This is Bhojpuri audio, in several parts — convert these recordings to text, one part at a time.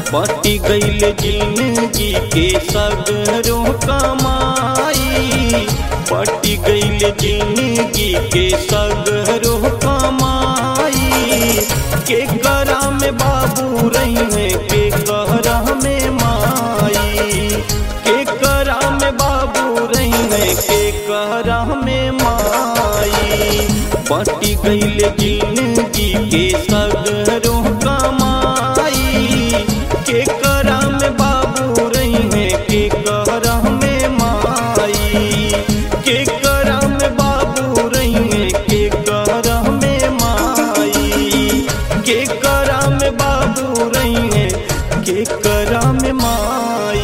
पटी गईल जिंदगी के सगरों कमाई पटी गईल जिंदगी के सगरों कमाई के करा में बाबू रही है के करा में माई के करा में बाबू रही है के करा में माई पटी गईल जिंदगी के सगरों कमाई के करा में बाबू रही है के करा में माई के करा में बाबू रही है के करा में माई के करा में बाबू रही है के करा में माई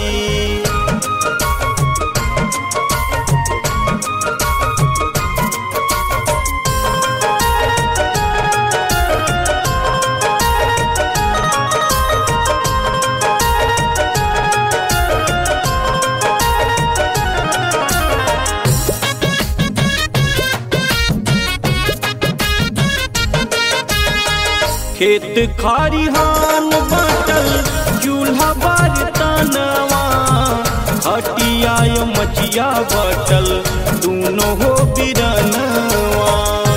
खेत खारिहान बाटल चूल्हा बार तनवा हटिया मचिया बाटल दूनो हो बिरनवा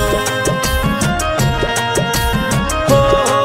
हो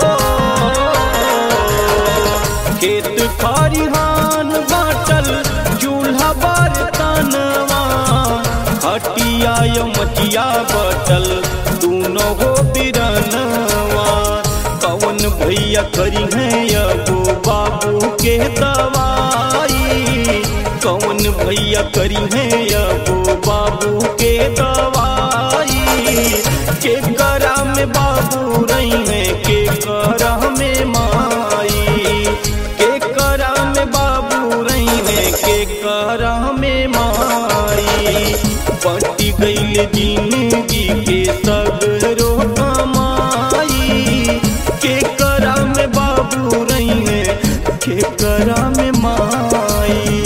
खेत खारिहान बाटल चूल्हा बार तनवा हटिया मचिया बाटल दूनो हो बिरनवा कौन भैया करी है अबो बाबू के दवाई कौन भैया करी है अबो बाबू के दवाई के करा में बाबू रही है के करा में माई के करा में बाबू रही है के करा में माई पटी गईल जिंदगी के सगरो कमाई के करा में बाबू रही है के करा में माई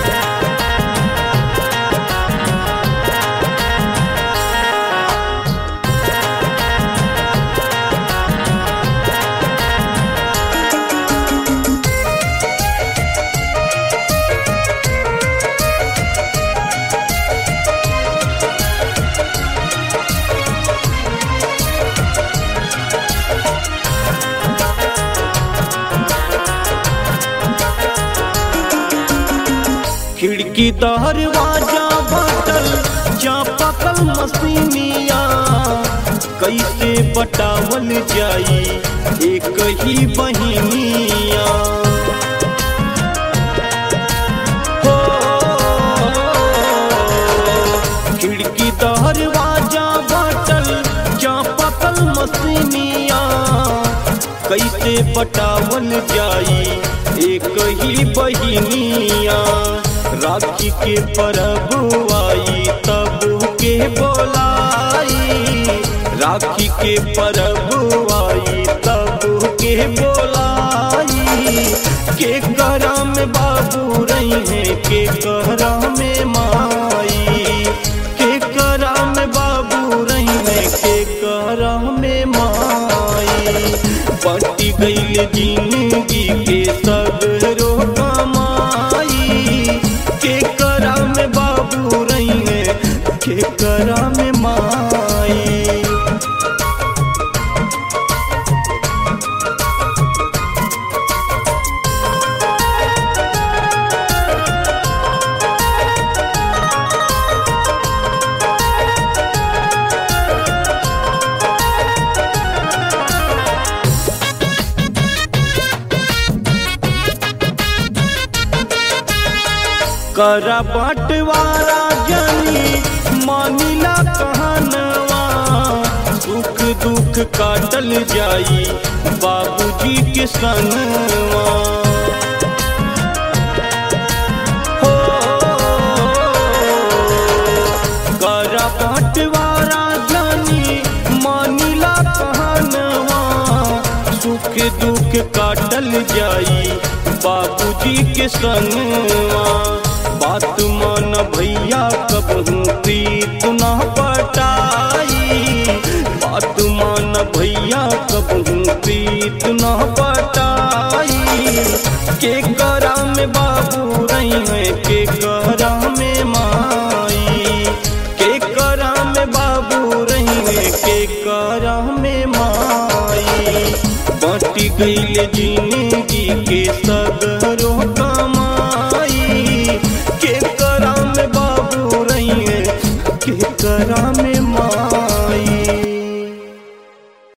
खिड़की दरवाजा बटल जा पकल मसीनिया कैसे बटावल जाई एक ही बहिनिया हो खिड़की दरवाजा बटल जा पकल मसीनिया कैसे पटावल जाई एक ही बहिनिया राखी के परब आई तब के बोलाई राखी के परब आई तब के बोलाई के करा में बाबू रही है के करा में माई के करा में बाबू रही है के करा में माई पटी गईल जिंदगी के सगरो कमाई के करा में बाबू रही है के करा में माई करा बंटवारा जनी मानिला कहनवा सुख दुख काटल जाई बाबूजी के संगवा हो करा बंटवारा जनी मानिला कहनवा सुख दुख काटल जाई बाबूजी के संगवा बात मान भैया कबहू प्रीत न पटाई बात मान भैया कबहू प्रीत न पटाई में बाबू रही है के करा में माई के करा में बाबू रही है के करा में माई बाटी गईल जिंदगी के सर